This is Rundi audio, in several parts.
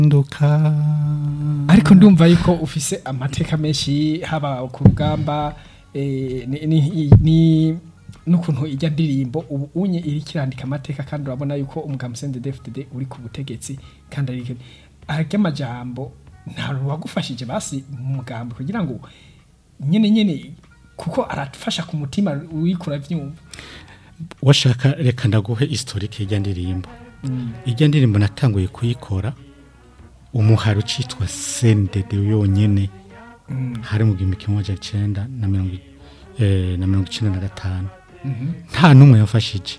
nduka ariko ndumva yuko ufise amateka menshi haba ku rugamba eh, ni- ni- ni- n'ukuntu ijya ndirimbo ubu unye iri kirandika amateka kandi urabona yuko umugabo Sende DFDD uri ku butegetsi kandi ari arya amajambo nta wagufashije basi mu mugambo kugira ngo nyene nyene kuko arafasha ku mutima wikura vyumva washaka reka ndaguhe historike y'ijya ndirimbo ijya ndirimbo natanguye kuyikora umuhari ucitwa sendede yonyene hari mu gihumbi kimwe amajana icenda na mirongo i- eh, na mirongo icenda na gatanu nta n'umwe yamfashije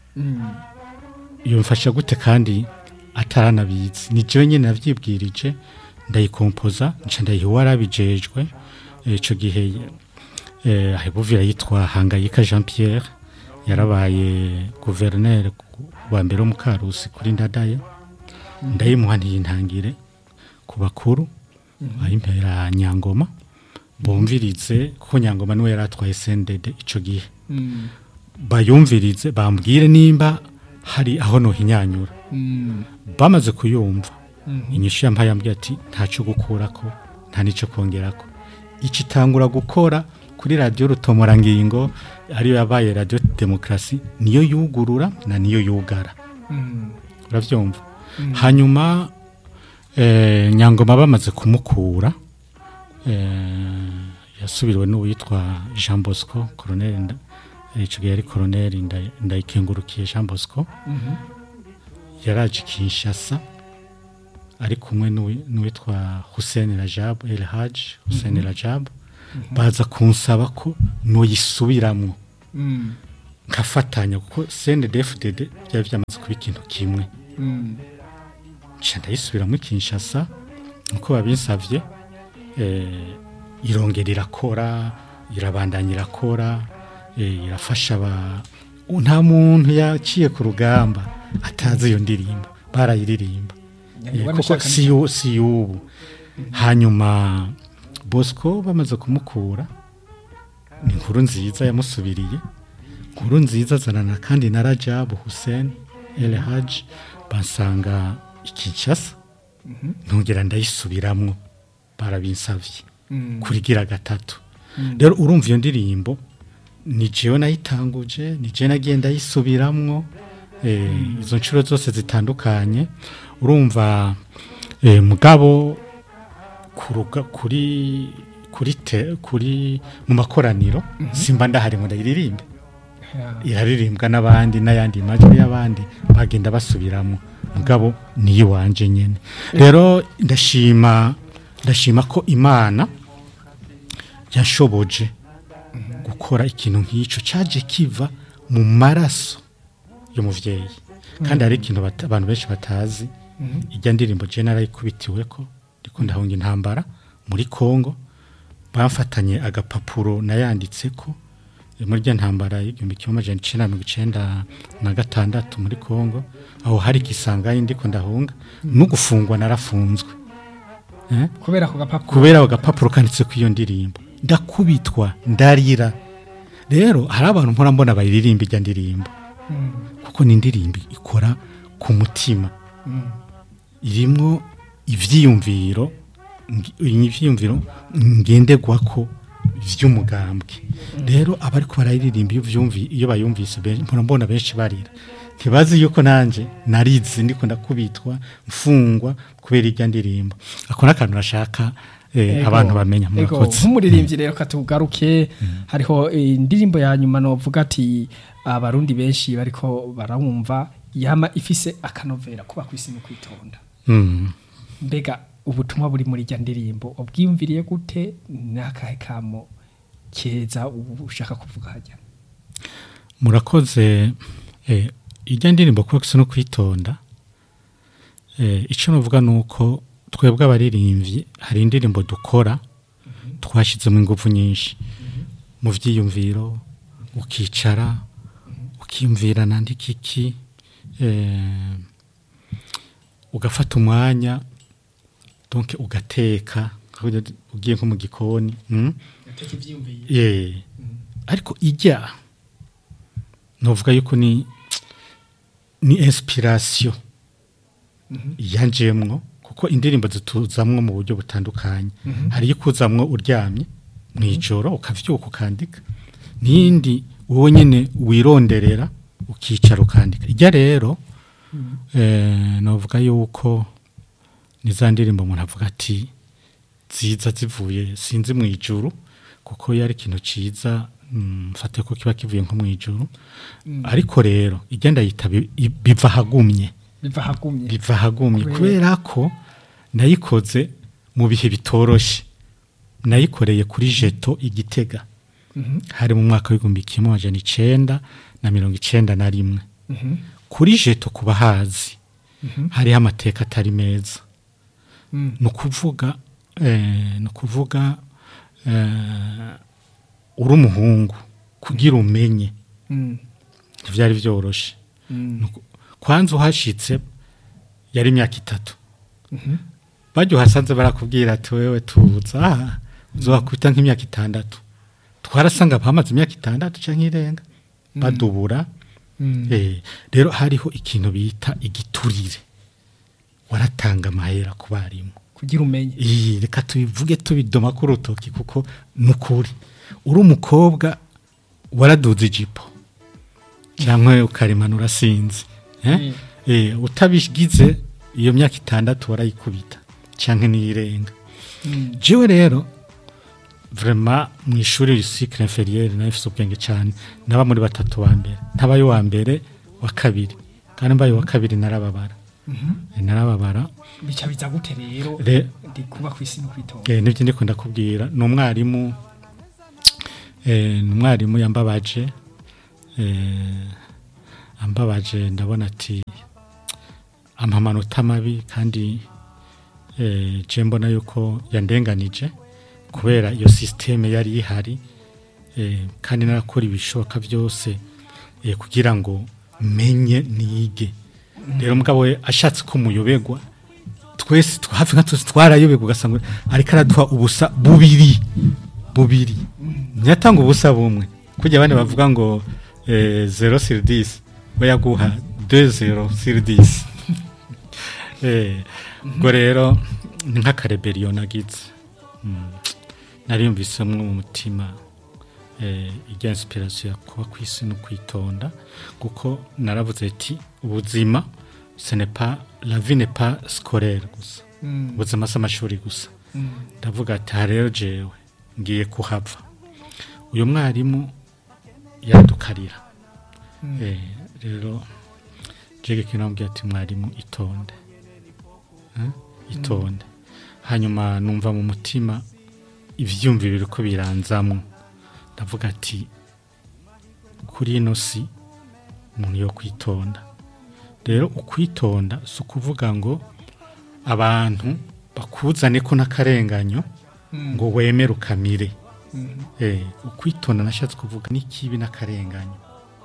yamfasha gute kandi ataranabizi ni jewe nyene navyibwirije ndayikompoza nca ndayiha uwarabijejwe Eh, ico gihe eh, ahebuvira yitwa hangayika jean pierre yarabaye guverineri wa mbere wo mu karusi kuri ndadaye ndayimuha ntiyintangire ku bakuru ayimpera nyangoma bumvirize kuko nyangoma niwe yari atwaye sendede ico gihe bayumvirize bambwire nimba hari aho nohinyanyura bamaze kuyumva inyishu yampaye yambwiye ati ntacyo gukurako nta n'icyo kongerako iki itangura gukora kuri radiyo rutomorangingo ariyo yabaye radiyo demokarasi niyo yugurura na niyo yugara urabyumva hanyuma eh, nyangoma bamaze kumukura eh, yasubiriwe n'uwitwa jean bosco koroneri nda- eh, ico gihe yari koroneri Nda- ndayikengurukiye jean bosco yaraje kinshasa ari kumwe n'uwi- n'uwitwa hussein rajab el haj hussein rajab baza kunsaba ko noyisubiramwo nkafatanya kuko cndfdd byari byamaze kuba ikintu kimwe nca ndayisubiramo kinshasa nkuko babinsavye eh, irongera irakora irabandanya irakora eh, irafasha aba nta muntu yaciye ku rugamba atazi iyo ndirimbo barayiririmba Eh, Nyangoma kuko nashaka si yu- si y'ubu hanyuma bosco bamaze kumukura ni inkuru nziza yamusubiriye inkuru nziza azanana kandi na rajabu hussein el haj bansanga ikinshasa ntongera ndayisubiramwo barabinsavye kurigira gatatu rero urumva iyo ndirimbo ni jewe nayitanguje ni jewe nagiye ndayisubiramwo eh, izo nshuro zose zitandukanye urumva eh, mugabo kuruga kuri kuri te, kuri mu makoraniro simba ndahari ngo ndayiririmbe iraririmbwa n'abandi n'ayandi majwi y'abandi bagenda basubiramo mugabo niyo wanje nyene rero ndashima ndashima ko imana yashoboje gukora ikintu nk'icyo cyaje kiva mu maraso y'umuvyeyi kandi hari ikintu bata- abantu benshi batazi ijya ndirimbo je narayikubitiwe ko ndiko ndahunga intambara muri Kongo bamfatanye agapapuro nayanditse ko eh, muri rya ntambara y'igihumbi kimwe amajana icenda na mirongo icenda na gatandatu muri Kongo aho hari igisangayi ndiko ndahunga no gufungwa narafunzwe eh? kubera ako gapapuro kubera agapapuro kanditse ku iyo ndirimbo ndakubitwa ndarira rero hari abantu mpora mbona bayiririmba ijya ndirimbo kuko ni indirimbo ikora ku mutima irimwo ivyiyumviro ngi- ivyiyumviro ngenderwako vy'umugambwe rero abariko barayiririmba iyo vyumvi iyo bayumvise ben- mpora mbona benshi barira ntibazi yuko nanje narizi ndiko ndakubitwa mfungwa kubera ijya ndirimbo ako n'akantu nashaka eh, Ego, abantu bamenya ego, murakoze nk'umuririmbyi rero katugaruke hariho eh, indirimbo ya nyuma novuga ati abarundi benshi bariko barawumva yama ifise akanovera kuba kwisi no kwitonda Mm. mbega ubutumwa buri muri rya ndirimbo ubwiyumviriye gute n'akahe kamo keza ubu ushaka kuvuga hajya murakoze eh, ijya ndirimbo kuba gusa no kwitonda eh, icyo navuga ni uko twebwe abaririmbyi hari indirimbo dukora twashyizemo ingufu nyinshi mu byiyumviro ukicara ukiyumvira nandika iki eh, ugafata umwanya donc ugateka ugiye nko mu gikoni mm? yeah. ariko ijya novuga yuko ni ni inspiration yanjemwo kuko kuko indirimbo zituzamwo mu buryo butandukanye hari iyo ikuzamwo uryamye mu ijoro ukavyuka ukandika n'iyindi wowe nyine wironderera ukicara ukandika ijya rero eh, novuga yuko ni za ndirimbo umuntu avuga ati ziza zivuye sinzi mu ijuru kuko yari ikintu ciza mm, mfate ko kiba kivuye nko mu ijuru ariko rero igenda yita bi- i- biva hagumye biva hagumye biva hagumye Kubera- kubera ko nayikoze mu bihe bitoroshe nayikoreye kuri jeto igitega Mhm, hari mu mwaka w'igihumbi kimwe amajana icenda na mirongo icenda na rimwe mhm, kuri jeto ku bahazi hariho amateka atari meza mm, ni ukuvuga eh, ni ukuvuga eh, uri umuhungu kugira umenye mm, ntibyari byoroshe mm, Nuku- kwanza uhashitse yari imyaka itatu mhm, bajya uhasanze barakubwira ati wewe tuza aha uzohakubita nk'imyaka itandatu twarasanga bamaze imyaka itandatu cyangwa irenga badubura mm, Eh, rero hariho ikintu bita igiturire waratanga amahera ku barimu kugira umenye iyi reka tubivuge tubidoma ku rutoki kuko ni ukuri uri umukobwa waraduze ijipo cyangwa ukarimanura sinzi eh? Mm. Eh, utabigize iyo myaka itandatu warayikubita cyangwa n'iyirenga Mm, jewe rero vrema mu ishuri risikire inferiere nayo ifite ubwenge cyane naba muri batatu wa mbere ntabaye uwa mbere wa kabiri kandi mbaye uwa kabiri narababara mhm. Eh, narababara bica biza gute rero Re- ndi kuba ku isi no kwitonda Eh, nibyo ndiko ndakubwira ni umwarimu eh, ni umwarimu yambabaje eh, ambabaje ndabona ati ampa amanota mabi kandi eh, je mbona yuko yandenganije kubera iyo sisiteme yari ihari eh, kandi narakora ibishoboka byose eh, kugira ngo menye nige rero mugabo we ashatse ko muyobegwa twese twa- hafi nka twese twarayoberwa ugasanga ariko araduha ubusa bubiri bubiri ntiyatanga ubusa bumwe kujya abandi bavuga ngo eh, zero sur dix we yaguha deux zero sur dix Eh, ubwo rero ni nk'akareberiyo nagize Mm. nariyumvisemo mu mutima eh, ijya inspiration ya kuba ku isi no kwitonda kuko naravuze ati ubuzima ce n'est pas la vie n'est pas scolaire gusa Mm, ubuzima si amashuri gusa mm, ndavuga ati aha rero jewe ngiye kuhava uyu mwarimu yadukarira mm, Eh, rero jege kinambwiye ati mwarimu itonde Eh, itonde hanyuma numva mu mutima ivyumviro biriko biranzamwo ndavuga ati kuri ino si umuntu yo kwitonda rero ukwitonda si ukuvuga ngo abantu bakuzane ko n'akarenganyo mm, ngo wemere ukamire mm, Eh, ukwitonda nashatse kuvuga n'ikibi n'akarenganyo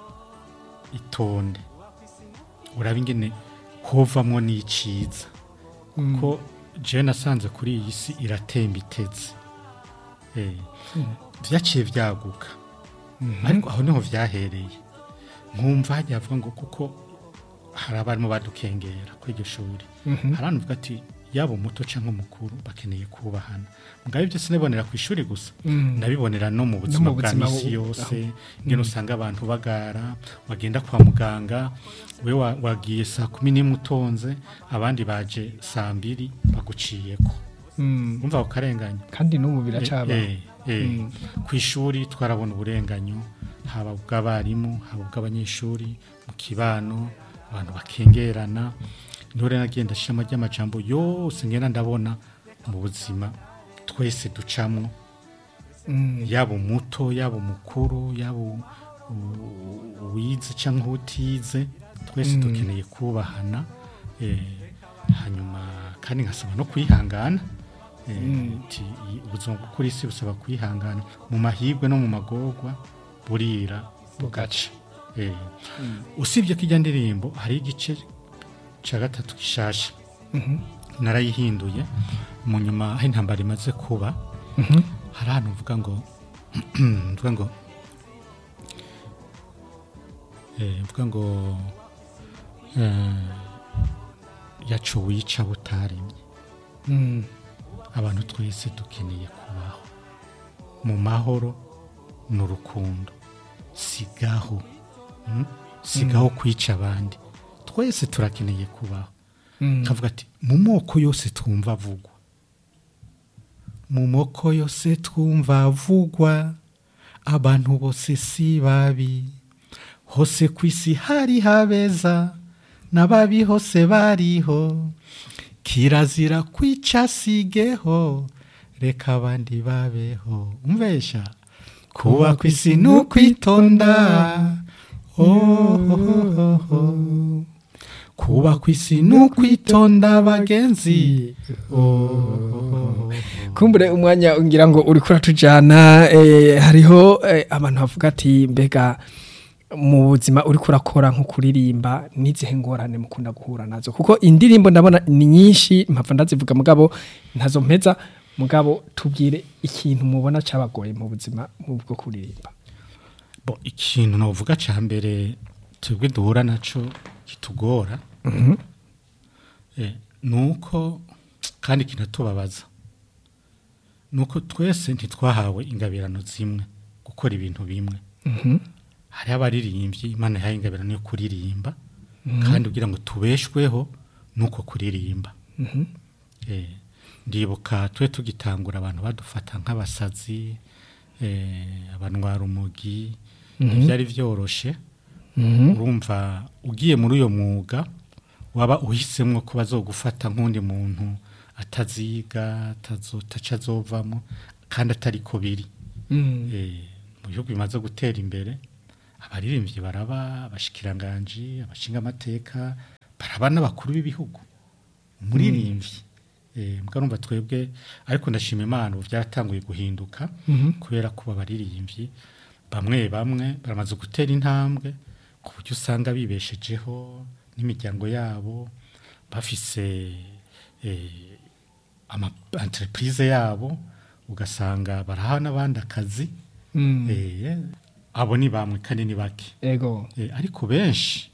itonde uraba ingene hovamwo n'iciza mm, ko jewe nasanze kuri iyi si iratemba itetse Eh, vyaciye vyaguka mhm, ariko aho niho vyahereye nkumva hajya havuga ngo kuko hari abarimu badukengera kuri iryo shuri mhm, hari abantu bavuga ati yaba umuto cyangwa umukuru bakeneye kubahana mugabo ibyo sinabonera ku ishuri gusa mm, ndabibonera no mu buzima mu bwa buzima misi bu- yose aho. ngene usanga abantu bagara wagenda kwa muganga we wa- wagiye saa kumi n'imwe utonze abandi baje saa mbiri baguciyeko mm. umva ukarenganya kandi n'ubu biracaba Eh, eh, Mm. ku ishuri twarabona uburenganyo haba ubw'abarimu haba ubw'abanyeshuri mu kibano abantu bakengerana ntore nagenda ashiramo ry'amajambo yose ngenda ndabona mu buzima twese ducamwo Mm, yaba umuto yaba umukuru yaba u- u- uwize cyangwa utize twese Mm. dukeneye kubahana eh, hanyuma kandi nkasaba no kwihangana eh, Mm. ti- i- ubuzima bwo kuri isi busaba kwihangana mu mahirwe no mu magorwa burira bugaca eh, mm, usibye ko ijya ndirimbo hari igice cya gatatu gishasha mhm, narayihinduye mu nyuma aho intambara imaze kuba mhm, hari ahantu mvuga ngo mvuga ngo eh, mvuga ngo eh, yacu wica butaremye Mm. abantu twese dukeneye kubaho mu mahoro n'urukundo sigaho mm? sigaho kwica abandi twese turakeneye kubaho Mm. kavuga ati mu moko yose twumva avugwa mu moko yose twumva avugwa abantu bose si babi hose ku isi hari habeza n'ababi hose bariho kirazira kwica sigeho reka abandi babeho umvesha kuba ku isi ni ukwitonda oh, oh, oh, oh. kuba ku isi ni ukwitonda bagenzi oh, oh, oh. kumbure umwanya ngira ngo uri kuratujana eh, hariho eh, abantu bavuga ati mbega mu buzima uri kurakora nko kuririmba n'izihe ngorane mukunda guhura nazo kuko indirimbo ndabona ni nyinshi mpapfa ndazivuga mugabo ntazo mpeza mugabo tubwire ikintu mubona cabagoye mu buzima mu bwo kuririmba Bo, ikintu navuga ca mbere twebwe duhura naco kitugora eh, nuko kandi kinatubabaza nuko twese ntitwahawe ingabirano zimwe gukora ibintu bimwe hariho abaririmbyi imana yahaye ingabirano yo kuririmba kandi kugira ngo tubeshweho nuko kuririmba Eh, ndibuka twe tugitangura abantu badufata nk'abasazi eh, abanwara umugi ntibyari byoroshe urumva ugiye muri uyo mwuga waba uhisemo ko bazogufata nk'undi muntu ataziga ataca azovamo kandi atari ko biri Eh, mu bihugu bimaze gutera imbere abaririmbyi baraba abashikiranganji abashinga amateka baraba n'abakuru b'ibihugu umuririmbyi eh mbwa numva twebwe ariko ndashima Imana ubu byaratanguye guhinduka kubera ko abaririmbyi bamwe bamwe baramaze gutera intambwe ku buryo usanga bibeshejeho n'imiryango yabo bafise eh, ama entreprise yabo ugasanga baraha n'abandi akazi eh, abo ni bamwe kandi ni bake ego Eh, ariko benshi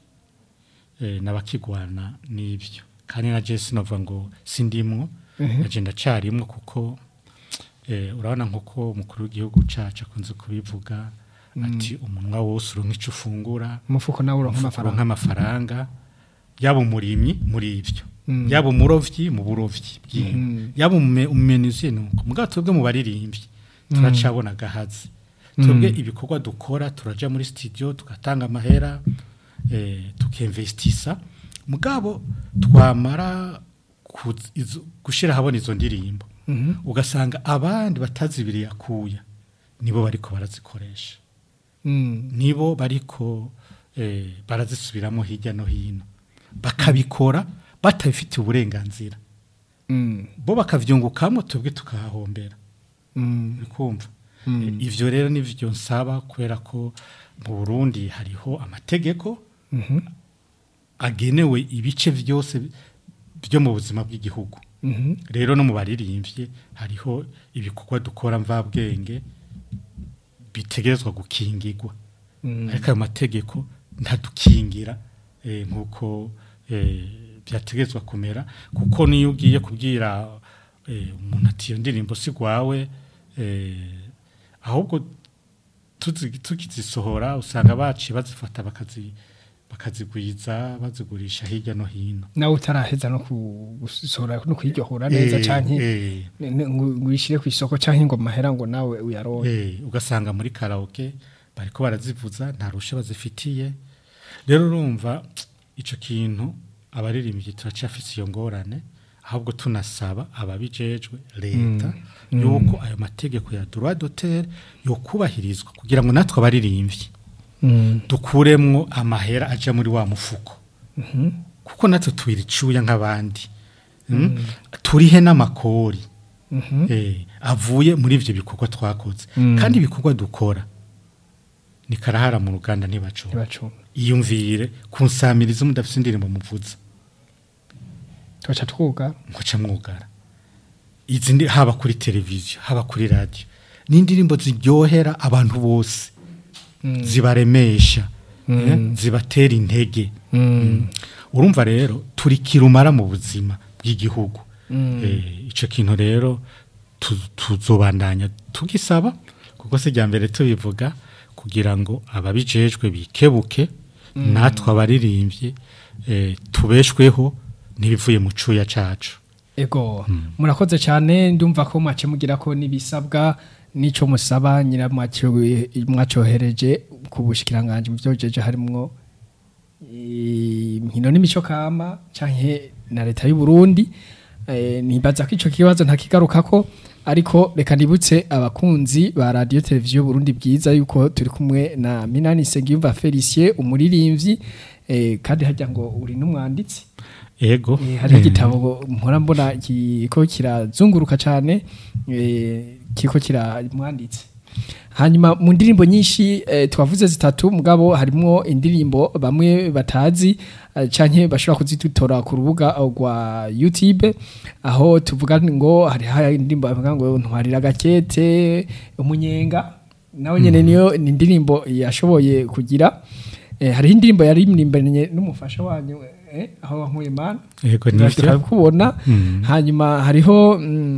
eh, n'abakigwana n'ibyo kandi na Jesse novuga ngo sindimwo naje ndacarimwo kuko eh, urabona nkuko umukuru w'igihugu cacu akunze kubivuga ati umunwa wose uronka ico ufungura umufuko nawe uronka uronka amafaranga amafaranga yaba umurimyi muri ibyo yaba umurovyi mu burovyi bw'inka yaba umume- umumenuzi nuko mugabo twebwe mu baririmbyi turacabona gahazi twebwe ibikorwa dukora turaja muri studio tugatanga amahera eh, tukemvestisa mugabo twamara kuz- izo- gushira habona izo ndirimbo ugasanga abandi batazibiriye akuya nibo bariko barazikoresha Mm. nibo bariko eh, barazisubiramo hirya no hino bakabikora batabifitiye uburenganzira Mm. bo bakavyungukamo twebwe tukahahombera Mm. bikumva Eh, ivyo rero nivyo nsaba kubera ko mu Burundi hariho amategeko Mhm. agenewe ibice vyose byo mu buzima bw'igihugu Mhm. rero no mu baririmbye hariho ibikorwa dukora mvabwenge bitegerezwa gukingirwa Mm. ariko ayo mategeko ntadukingira eh, nk'uko eh, byategerezwa kumera kuko niyo ugiye kubwira eh, umuntu ati iyo ndirimbo si gwawe eh, ahubwo tuzi- tukizisohora usanga baciye bazifata bakazi bakazigwiza bazigurisha hirya no hino nawe utaraheza no ku- gusohora no kwiryohora neza Eh, canke eh, ne- ne- ngo ngo uyishire ku isoko canke ngo mahera ngo nawe uyaronke Eh, ugasanga muri karaoke bariko barazivuza nta rusha bazifitiye rero urumva ico kintu abaririmbyi turacafise iyo ngorane ahubwo tunasaba ababijejwe leta yuko ayo mategeko ya droit d'auteur yokubahirizwa kugira ngo natwe abaririmbyi dukuremwo amahera aja muri wa mufuko kuko natwe tubira icuya nk'abandi Mm? turihe n'amakori eh, avuye muri ivyo bikorwa twakoze kandi ibikorwa dukora ni karahara mu ruganda ntibacunga ntibacunga iyumvire kunsamiriza mudafise indirimbo muvuza tugaca twuga muca mwugara izi ndi haba kuri televiziyo haba kuri radio ni indirimbo ziryohera abantu bose zibaremesha eh, zibatera intege Mm. urumva rero turi kirumara mu buzima bw'igihugu Eh, icyo kintu rero tu- tuzobandanya tugisaba kuko si irya mbere tubivuga kugira ngo ababijejwe bikebuke natwe abaririmbyi eh, tubeshweho n'ibivuye mu cuya cacu ego murakoze cyane ndumva ko mwace mugira ko n'ibisabwa n'ico musaba nyira mwacohereje ku bushikiranganje mu byojeje harimwo inkino n'imico kama canke na leta y'u Burundi eh, nibaza ko ico kibazo ntakigarukako ariko reka nibutse abakunzi ba radio televiziyo Burundi bwiza yuko turi kumwe na Minani Segiyumva Felicien umuririmbyi eh, kandi hajya ngo uri n'umwanditsi ego Eh, hariho eh, igitabo mpora mbona kiko kirazunguruka cyane eh, kiko kiramwanditse hanyuma mu ndirimbo nyinshi eh, twavuze zitatu mugabo harimo indirimbo bamwe batazi eh, canke bashobora kuzidutora ku rubuga rwa YouTube aho tuvuga ngo hari hari indirimbo bavuga ngo ntwarira gakete umunyenga nawe nyene niyo ni indirimbo yashoboye kugira eh, hariho indirimbo yari imirimbanye n'umufasha wanyu eh, aho wankuye mana ego nivyo tukabikubona Mm. hanyuma hariho mm,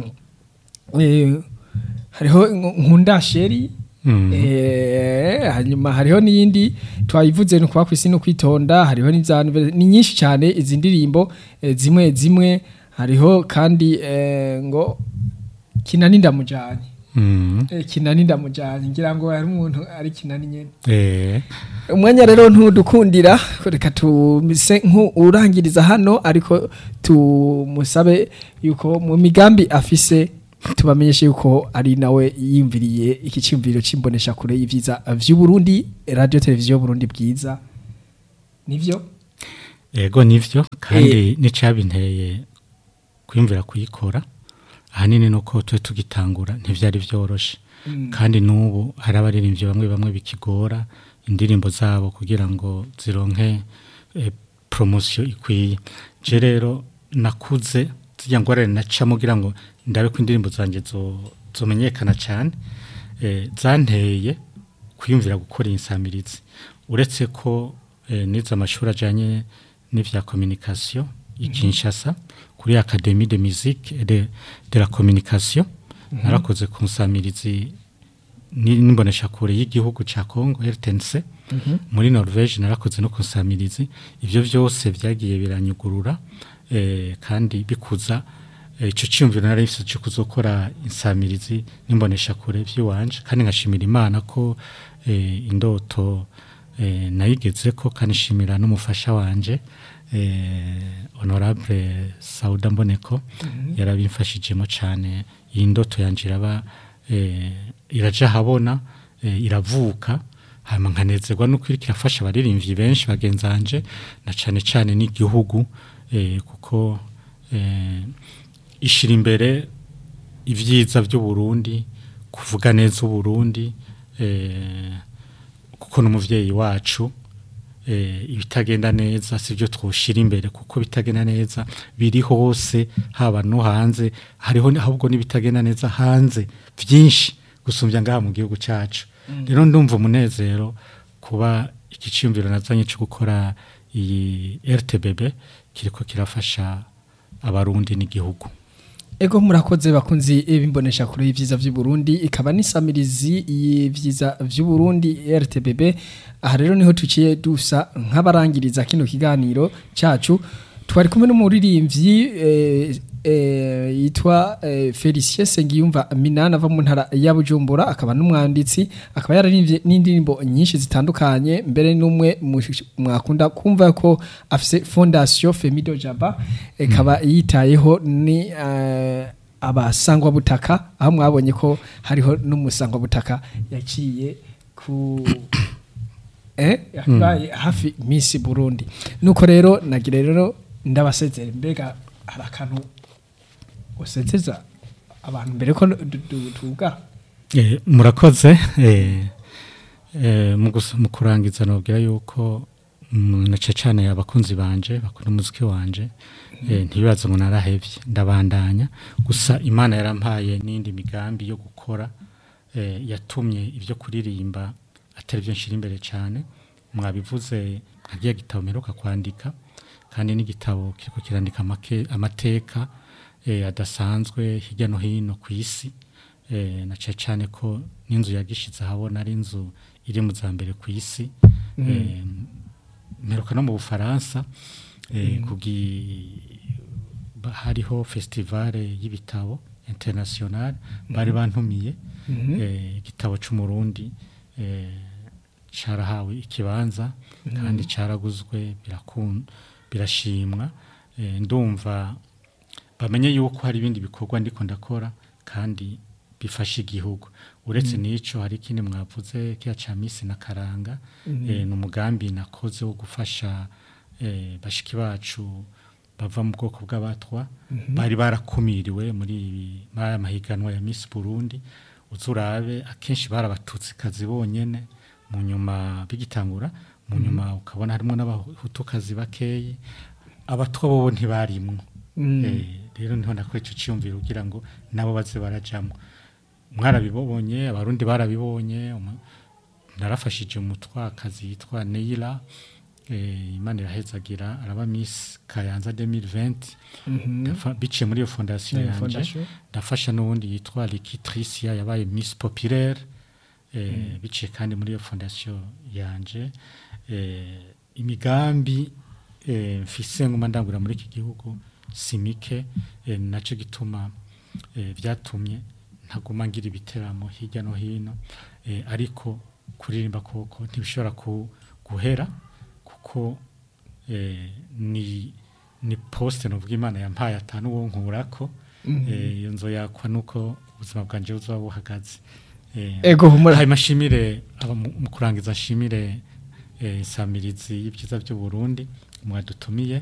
eh, hariho nkunda sheri Mm. Eh, hanyuma hariho n'iyindi twayivuze ni ukuba ku isi no kwitonda hariho n'izantu ni nyinshi cyane izi ndirimbo eh, zimwe zimwe hariho kandi eh, ngo kinani ndamujanye Mm. Eh, kinani ndamujanye ngira ngo hari umuntu ari kinani nyene Eh, umwanya rero ntudukundira reka tumise nk'urangiriza hano ariko tumusabe yuko mu migambi afise tubamenyeshe yuko ari nawe yiyumviriye iki cyumviro c'imbonesha kure y'ivyiza vy'u Burundi radio televiziyo Burundi bwiza nivyo ego nivyo kandi n'icabinteye kwiyumvira kuyikora ahanini nuko twe tugitangura ntivyari vyoroshe kandi n'ubu hari abaririmbyi bamwe bamwe bikigora indirimbo zabo kugira ngo zironke eh, promosiyo ikwiye je rero nakuze zirya ngorane nacamo kugira ngo ndabe ko indirimbo zanje zo- zomenyekana cyane eh, zanteye kwiyumvira gukora insamirizi uretse ko eh, nize amashuri ajyanye n'ivya communication i Kinshasa kuri Académie de musique et de, de la communication narakoze ku nsamirizi ni- n'imboneshakure y'igihugu ca Congo RTNC muri Norvège narakoze no ku nsamirizi ivyo vyose vyagiye biranyugurura eh, kandi bikuza eh, ico cyumviro nari mfise cyo kuzokora insamirizi n'imboneshakure vy'iwanje kandi nkashimira Imana ko eh, indoto eh, nayigeze ko kandi shimira n'umufasha wanje eh, honorable Sauda Mboneko yarabimfashijemo cyane iyi ndoto yanje iraba eh, iraja habona eh, iravuka hama nkanezerwa nuko iriko irafasha abaririmbyi benshi bagenzanje na cane cane n'igihugu eh, kuko eh, ishira imbere ivyiza vy'u Burundi kuvuga neza u Burundi eh, kuko n'umuvyeyi wacu eh, ibitagenda neza sivyo twoshira imbere kuko bitagenda neza biri hose haba no hanze hariho ni- ahubwo n'ibitagenda neza hanze vyinshi gusumbya ngaha mu gihugu cacu rero ndumva umunezero kuba ikiciyumviro nazanye cyo gukora iyi RTBB kiriko kirafasha abarundi n'igihugu Ego murakoze bakunzi bimbonesha kure y'ivyiza vy'u Burundi ikaba nisamirizi y'ivyiza vy'u Burundi RTBB aha rero niho tuciye dusa nk'abarangiriza kino kiganiro cacu twari kumwe n'umuririmbyi eh, eh, yitwa eh, Felicien Sengiyumva Minana ava mu ntara ya Bujumbura akaba n'umwanditsi akaba yararimbye n'indirimbo nyinshi zitandukanye mbere n'umwe mu- mwakunda kumva ko afise fondation Femido Jaba ikaba yitayeho ni eh, abasangwa butaka aho mwabonye ko hariho n'umusangwa butaka yaciye ku eh yabaye hafi Miss Burundi nuko rero nagira rero ndabasezera mbega hari akantu usezeza abantu mbere ko du- du- tuga Eh, murakoze eh, eh, mu gus- mu kurangiza nobwira yuko mm, na cane abakunzi banje bakunda umuziki wanje eh, ntibibaze ngo narahevye ndabandanya gusa imana yarampaye n'indi migambi yo gukora eh, yatumye ivyo kuririmba atari byo nshira imbere cyane mwabivuze nkagiye gitabo meruka kwandika kandi n'igitabo kiriko kirandika amake- amateka eh, adasanzwe hirya no hino ku isi eh, na cyane cyane ko n'inzu yagishize ahabona ari inzu iri mu za mbere ku isi eh, mperuka no mu bufaransa eh, kugi ba- hariho festivale y'ibitabo international bari bantumiye eh, igitabo c'umurundi eh, carahawe ikibanza kandi caraguzwe birakun birashimwa eh, ndumva bamenye yuko hari ibindi bikorwa ndiko ndakora kandi bifasha igihugu uretse n'ico hari ikindi mwavuze kiya ca misi na karanga eh, ni umugambi nakoze wo gufasha eh, bashiki bacu bava mu bwoko bw'abatwa bari barakumiriwe muri ibi- muri aya mahiganwa ya Miss Burundi uzurabe akenshi barabatutsi kazi bonyene mu nyuma bigitangura mu nyuma ukabona harimo n'abahutukazi bakeyi abatwa bobo ntibarimwo Eh, rero niho nakora ico ciyumviro kugira ngo nabo baze barajamwo mwarabibonye abarundi barabibonye umu- narafashije umutwakazi yitwa Neila eh, Imana irahezagira araba Miss Kayanza 2020 Ndafa- biciye muri iyo fondation Iyo yanje fondation. ndafasha n'uwundi yitwa Likitricia yabaye Miss Populaire eh, biciye kandi muri iyo fondation yanje eh, imigambi eh, mfise nguma ndangura muri iki gihugu simike eh, naco gituma eh, vyatumye ntaguma ngira ibiteramo hirya no hino eh, ariko kuririmba koko ntibishobora ku, guhera kuko eh, ni ni poste novuga imana yampaye atanu wo nkurako eh, iyo nzo yakwa nuko ubuzima bwanje buzoba buhagaze eh, ego humura hanyuma nshimire aba mu mu kurangiza nshimire eh, insamirizi y'ibyiza by'u Burundi mwadutumiye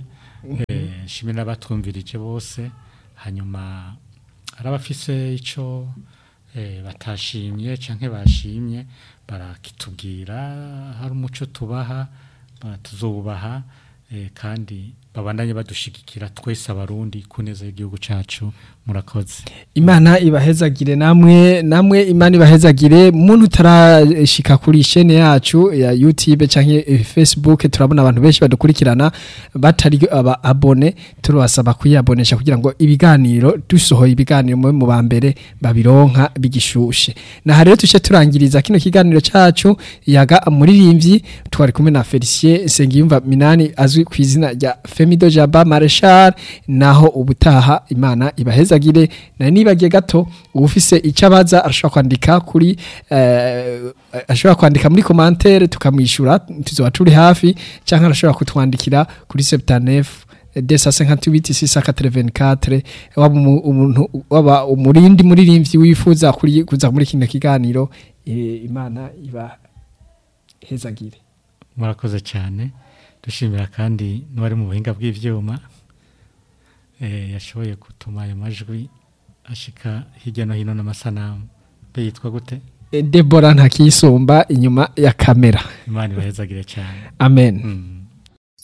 eh, nshimire n'abatwumvirije bose hanyuma hari abafise ico eh, batashimye canke bashimye barakitubwira hari umuco tubaha ba- tuzobubaha eh, kandi babandanye badushigikira twese abarundi ku neza y'igihugu cacu murakoze imana ibahezagire namwe namwe imana ibahezagire muntu utarashika kuri shene yacu ya YouTube canke eh, Facebook turabona abantu benshi badukurikirana batari aba abone turabasaba kuyabonesha kugira ngo ibiganiro dusohoye ibiganiro mu mu bambere babironka bigishushe na rero tuce turangiriza kino kiganiro cacu yaga muririmbyi twari kumwe na Felicien Sengiyumva Minani azwi ku izina rya Femido Jaba Marshal naho ubutaha imana ibahezagire na nibagiye gato ufise icyo abaza arashobora kwandika kuri eh, ashobora kwandika muri commentaire tukamwishura tuzoba turi hafi cyangwa arashobora kutwandikira kuri 79 desa 58 684 waba umu- umuntu waba umurindi muririmbyi wifuza kuri kuza muri kino kiganiro eh, imana iba hezagire murakoze cyane dushimira kandi n'uwari mu buhinga bw'ibyuma eh, yashoboye gutuma ayo majwi ashika hirya no hino n'amasanamu be yitwa gute Eh, Deborah ntakisumba inyuma ya kamera imana ibahezagire cyane amen mm.